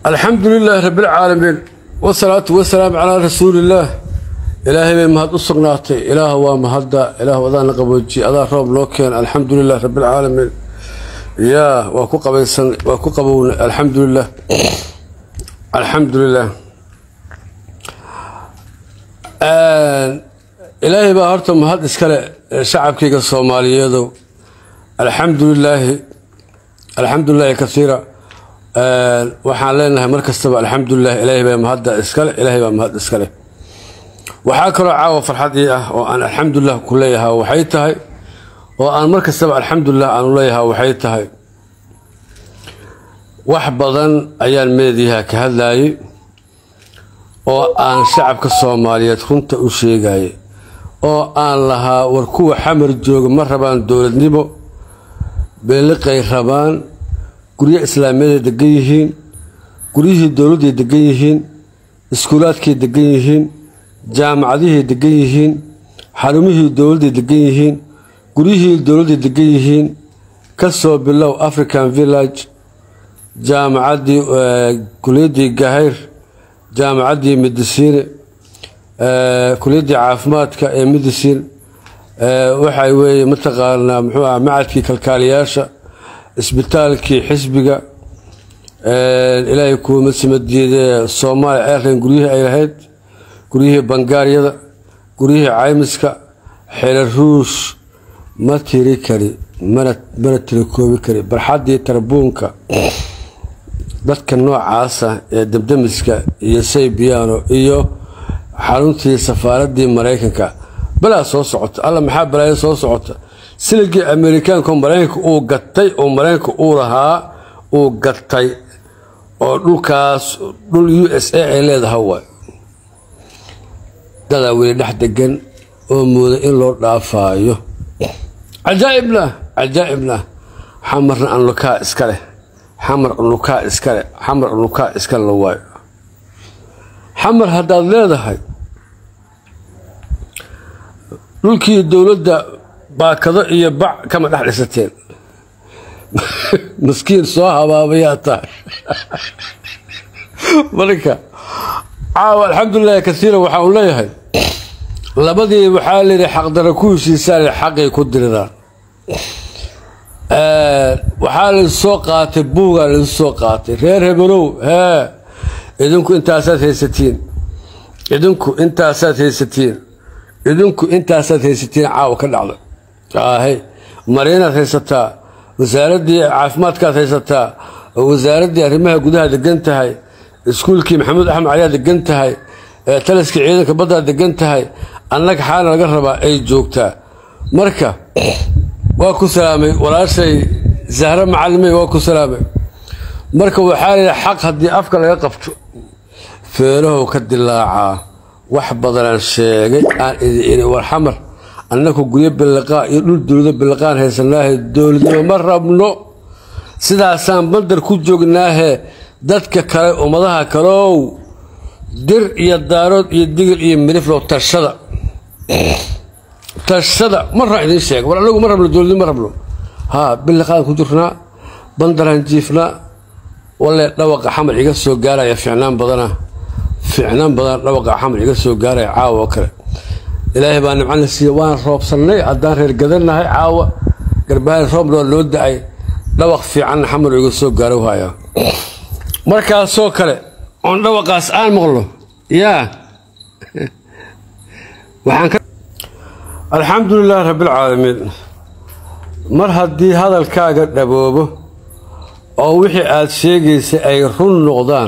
alxamdu lilaahi rabbialcaalamiin wasalaatu wasalaamu calaa rasuuliillaah ilaahay bay mahad u sugnaatay ilaah waa mahadda ilaah adaana qaboojiye adaa roob noo keena alxamdu lilah rabbialcaalamiin yaa waa ku qabaysan waa ku qabowna alxamdu lilah alxamdu lilah ilaahay baa horta mahad iskale shacabkayga soomaaliyeedow alxamdu lilaahi alxamdu lilaahi kaiira waxaan leenahay mar kastaba alxamdulilah ilaahay baa mahadda iskale ilaahay baa mahad iskale waxaa kaloo caawa farxad ii ah oo aan alxamdulilah ku leeyahaa waxay tahay oo aan mar kastaba alxamdulilah aanu leeyahaa waxay tahay wax badan ayaan meediyaha ka hadlayay oo aan shacabka soomaaliyeed runta u sheegayay oo aan lahaa war kuwa xamar jooga ma rabaan dowladnimo beeliqay rabaan guryo islaamiyaday degan yihiin guryihii dowladday degan yihiin iskuulaadkay degan yihiin jaamacadihiay degan yihiin xarumihii dowladday degan yihiin guryihii dowladday degan yihiin ka soo bilow african village jaamacaddii kuliyaddii gahayr jaamacaddii medisiine kuliyaddii caafimaadka ee medicine waxay weeye mataqaanaa muxuu ah macadkii kalkaaliyaasha isbitaalkii xisbiga ilaahay kuuma simadiidee soomaaliya airline guryihii ay lahayd guryihii bangaaryada guryihii caymiska xeela ruush ma tiri kari mana mana tirakoobi kari barxaddii tarbuunka dadka noocaasa ee debdemiska iyo saybiyaano iyo xaruntii safaaraddii maraykanka balaa soo socota alla maxaa balaayo soo socota siligii amerikaanka maraykanka uu gatay oo maraykanka uu lahaa uu gatay oo dhulkaas dhul u s a ay leedaha waay dadaa weli dhex degan oo mooda in loo dhaafaayo cajaa'ibna cajaa'ibna xamarna anlukaa iska leh xamar unlukaa iskale xamar unlukaa iskale la waayo xamar haddaad leedahay dhulkii dowladda baakado iyo bac kama dhex dhisateen maskiin soo habaabayaa tahay marka caawa alxamdulilahi kasiira waxaa uu leeyahay labadii waxaa layidhi xaqdara ku heshiisaan xaqay ku diriraan waxaa laysoo qaatay buugaa laysu soo qaatay reer hebelow hee idinku intaasaad haysatiin idinku intaasaad haysatiin idinku intaasaad haysatiin caawa ka dhacda ahe mariinaad haysataa wasaaraddii caafimaadkaad haysataa wasaaraddii arrimaha gudaha degan tahay iskuulkii maxamuud axmed caliyaa degan tahay taliskii ciidanka baddaad degan tahay annaga xaana laga rabaa ay joogtaa marka waa ku salaamay walaashay zahre macalimey waa ku salaamay marka waxaa layidhi xaq haddii afka laga qabto feerahow ka dilaacaa wax badanaan sheegay aan idi war xamar annaku guryo billiqaa iyo dhul dowlado billiqaan haysanaahe dowladnimo ma rabno sidaasaan bandar ku joognaahe dadka kale ummadaha kalow dir iyo daarood iyo digil iyo miriflow tashada tashada marraa idiin sheega war anagu ma rabno dowladnimo ma rabno haa billiqaan ku jirnaa bandaraan jiifnaa walle dhawaqa xamar iga soo gaaraya ficnaan badana ficnaan badan dhawaqa xamar iga soo gaaraya caawa oo kale ilaahay baa nimcana siiye waan roobsannay haddaan reer gadannahay caawa garbahaan roobnoo loo da-ay dhawaq fiicanna xamar iga soo gaaro haya markaasoo kale oon dhawaqaas aan maqlo yaa alxamdu lilaahi rabbialcaalamiin mar haddii hadalkaaga dhaboobo oo wixii aada sheegaysay ay run noqdaan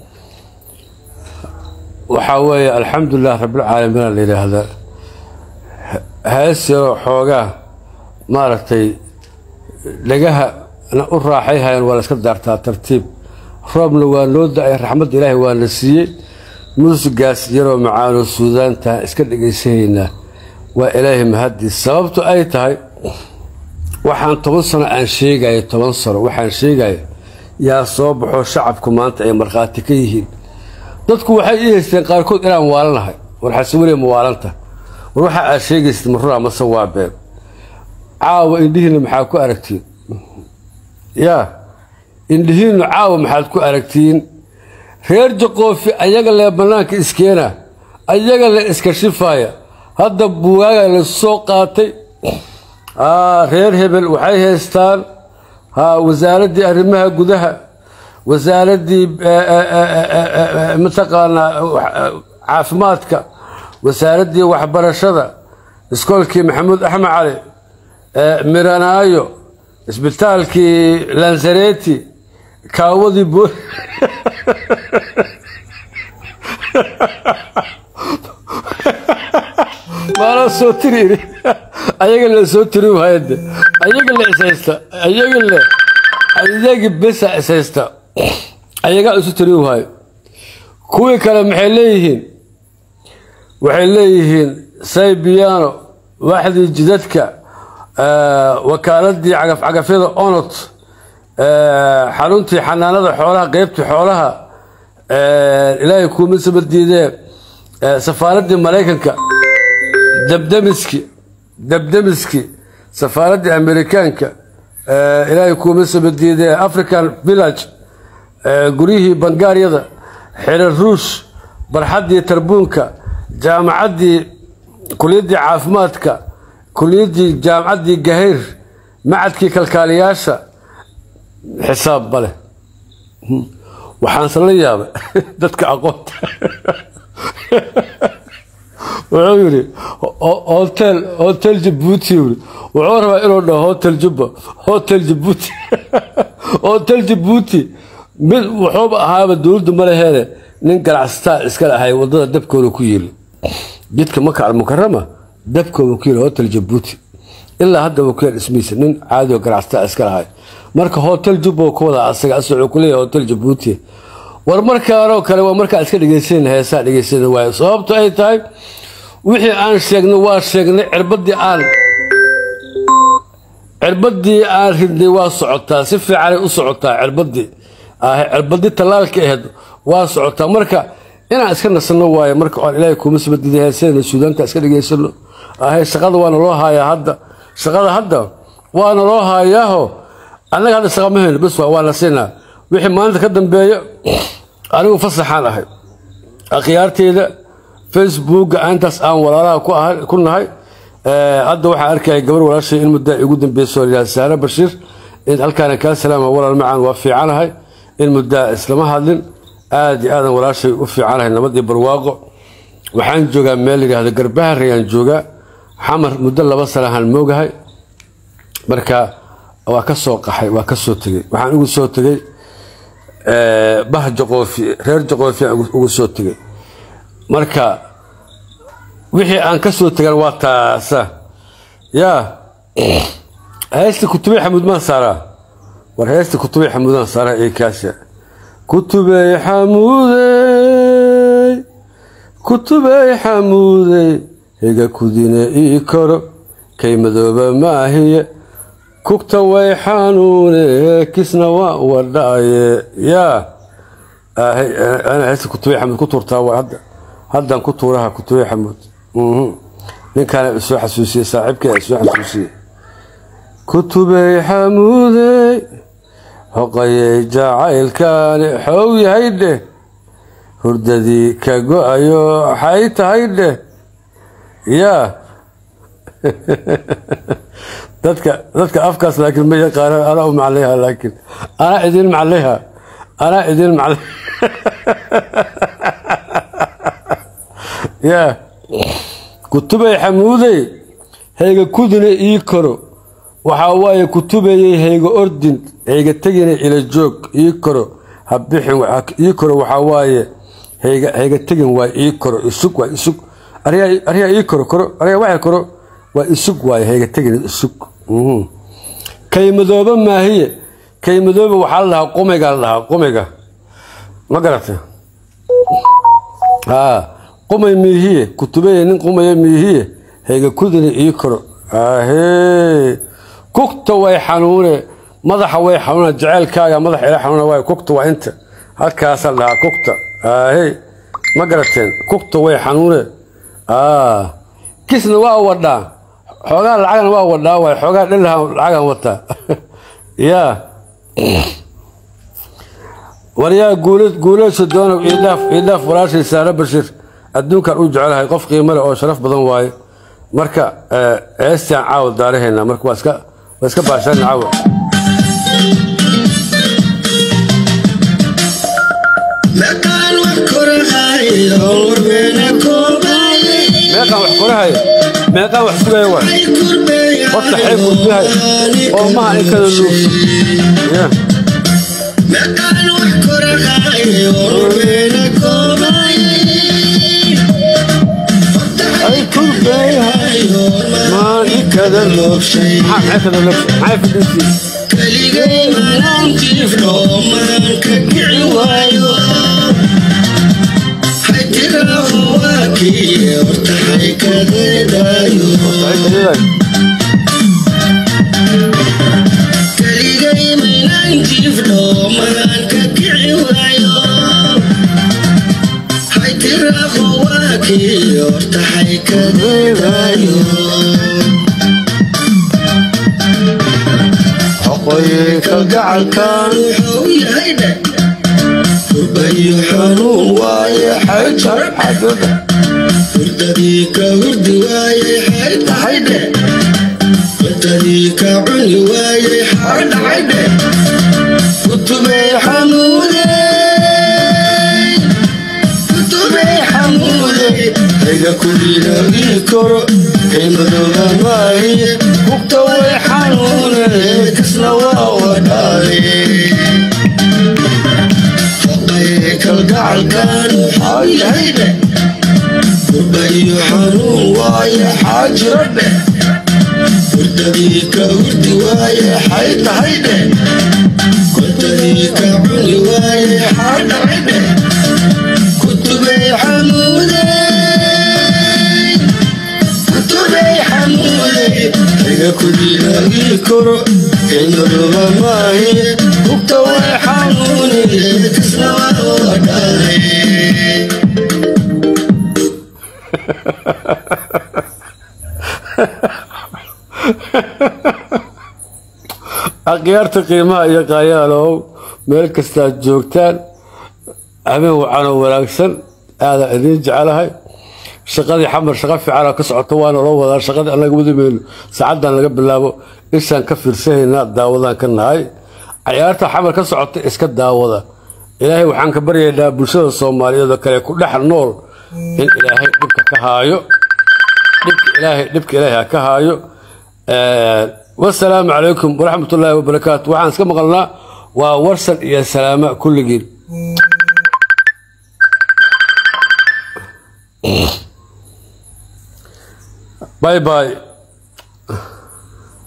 waxaa weeye alxamdulilah rabbilcaalamiina la yidhaahdaa hees yaroo xoogaa maaragtay dhagahana u raaxay hayan waa la iska daartaa tartiib roobna waa noo da-ay raxmadda ilaahay waa na siiyey muusigaas yaroo macaanoo suudaantahan iska dhegaysanaynaa waa ilaahay mahaddiis sababtu ay tahay waxaan toban sano aan sheegaya toban sano waxaan sheegaya yaa soo baxo shacabku maanta ay markhaati ka yihiin dadku waxay ii haysteen qaarkood inaan waalanahay war xasaweliya ma waalanta war waxa aad sheegaysid marura mase waa been caawa indhihiinna maxaa ku aragtiin yaa indhihiinnu caawa maxaad ku aragtiin reer jaqoofi ayaga lee bannaanka iskeena ayaga le iska shifaaya hadda buugaaga la soo qaatay reer hebel waxay haystaan wasaaraddii arrimaha gudaha wasaaraddii mataqaanaa caafimaadka wasaaraddii waxbarashada iskoolkii maxamuud axmed cali miranaayo isbitaalkii lansareti kaawadii bo maala soo tiri ayaga la soo tiri waayade ayaga la ishaysta ayaga le ayagi besa ishaysta ayagaa isu tiri waayo kuwii kale maxay leeyihiin waxay leeyihiin saybiyaano waaxdii jidadka wakaaladii cagafcagafyada onot xaruntii xanaanada xoolaha qeybtii xoolaha ilaahay kuuma sabadiidee safaaraddii maraykanka dabdamiski dabdamiski safaaraddii amerikaanka ilaahay kuuma sabadiidee african village guryihii bangaaryada xerer ruush barxaddii tarbuunka jaamacaddii kuliyaddii caafimaadka kuliyaddii jaamacaddii gahayr macadkii kalkaaliyaasha xisaab bale waxaanse la yaabay dadka aqoonta wuxuu yidhi hotel hotel jabuuti yiri wuxuu rabaa inuu dhaho hotel jubba hotel jabuuti hotel jabuuti mid wuxuuba ahaaba dowladdu ma laheene nin ganacsataa iska lahay wadada dabkooda ku yiri jidka maka almukarama dabkooda ku yiri hotel jabuuti ilaa hadda wuu ku yar dhismiisa nin caadi oo ganacsataa iska lahay marka hotel jubba ku wada asaga asagoo ku leeyahay hotel jabuuti war markaanoo kale waa markaa iska dhegeysan heesaa dhegeysan waayo sababto ay tahay wixii aan sheegnay waa sheegnay cirbadii aan cirbadii aan ridnay waa socotaa si fiicanay u socotaa cirbadii cirbadii tallaalka ahayd waa socotaa marka inaan iska nasano waayo marka aan ilaahay kuuma sabadiiday heesadana suudaanta iska dhegeysano ahe shaqada waana loo haayaa hadda shaqada hadda waana loo haayaaho annaga hadda shaqa ma hayno bas waa waa la siinaa wixii maalinta ka dambeeya anigu fasaxaan ahay akhyaarteyda facebooka intaas aan walaalaha ku ahay ku nahay hadda waxaan arkaya gabar walaashay in muddaa igu dambeyso yidhaha saare bashiir in halkaana kaa salaama walaal macaan waa fiicanahay in muddaa islama hadlin aad iyo aadan walaashay u fiicanahay nabadii barwaaqo waxaan joogaa meel yidhaahda garbahar ayaan joogaa xamar muddo laba sanahaan moogahay marka waa ka soo qaxay waa ka soo tegey waxaan ugu soo tegey bah jaqoofi reer jaqoofi aan ugu soo tegey marka wixii aan ka soo tegan waa taasa yaa heesta kutubey xamuud maan saaraa war heesta kutubey xamuudaan saaraa ee kaasha kutubey xamuudey kutubey xamuudey higa kudine ii koro kay madooba maahiye kugta way xanuune kisna waa wadhaaye yaa ana heesta kutubey xamuud ku tuurtaa waa hadda haddaan ku tuuraha kutubey xamuud ninkaana isoo xasuusiyey saaxiibkee isoo xasuusiyey kutubey xamuudey hoqayey jacaylkaani xoog yahay dheh hurdadii ka go-ayo waxay tahay dheh yaa dadka dadka afkaas laakiin ma yaqaanaan anaa u maclayha laakiin anaa idin maclayha anaa idin maclay yaa kutubey xamuudey hayga kudine ii koro waxaa waaye kutubayey hayga ordin hayga tegine ila joog ii koro habixin ii koro waxaa waaye hayga hayga tegin waa ii koro isug waa isug aryaa aryaa ii koro koro aryaa waxay koro waa isug waaye hayga tegine isug kaymadooba maahiye kaymadooba waxaa la dhahaa qumiga la dhahaa qumiga ma garata haa qumay miihiye kutubeye nin qumaya miihiye hayga kudine ii koro ahee kugta way xanuune madaxa way xanuuna jaceylkaaga madaxa ila xanuuna waay kugta waa inta halkaasa la dhahaa kugta ahee ma garateen kugta way xanuune kisna waa wadhaa xoogaa lacagana waa wadhaa waay xoogaa dhilaha lacagan wataa yaa waryaa guulayso doonow iidhaaf iidhaaf walaashay saare bashir adduunkan u jecelahay qof qiimo leh oo sharaf badan waaye marka eestaan caawa daaraheena marka waa iska waa iska baashaan caawa meeqaan wax korahaya meeqaan wax sugaya waay horta xeeb gudbihay oo maha in kada luugso ya ay kurbeyahay maan i kada loogshay maxaa kada loogshay maxay fadhiisii keligay maantiifdho maanka kici waayo haytiraaho waa kii horta haykadeedaayo keligay maantiifdho maanka kici waayo haytiraaho waa kii horta haykadeedaayo xoqooyinka gacalkan wuxuu yahay dhe hurbayo xanuun waaye xayjar xaduda hurdadii ka hurdi waaye xaydhaxaydhe hurdadii ka cuni waaye xaydhaxaydhe kutubey xanuude kutubey xanuude hayga kulilagii koro qiimadooda maahiye hugta way xanuune kasna waa wadhaaye kalgacalkan waxaa yahay dhe hurbayo xanuun waaye xaajiro dhe hurdadii ka hurdi waaye xay tahay dhe kontadii ka cuni waaye xaadhacay dhe kutubey xanuude kutubey xanuude iga kulilagii koro qiimadoba maahiye hugta way xanuune kasna waa wadhaaye akhyaarta qiimaha iyo qaayaalow meel kastaad joogtaan habeen wacanoo wanaagsan aadaan idiin jecelahay shaqadii xamar shaqo fiicana ka socoto waana loo wadaa shaqadii annaga wadamayno saacaddan laga bilaabo ishaan ka fiirsanaynaa daawadaan ka nahay cayaarta xamar ka socota iska daawada ilaahay waxaan ka baryaynaa bulshada soomaaliyeed oo kale ku dhex nool in ilaahay dhibka ka haayo dhibka ilaahay dhibka ilaahay ha ka haayo wasalaamu calaykum waraxmat ullaahi wabarakaatu waxaan iska maqalnaa waa warsan iyo salaama kulligiin باي باي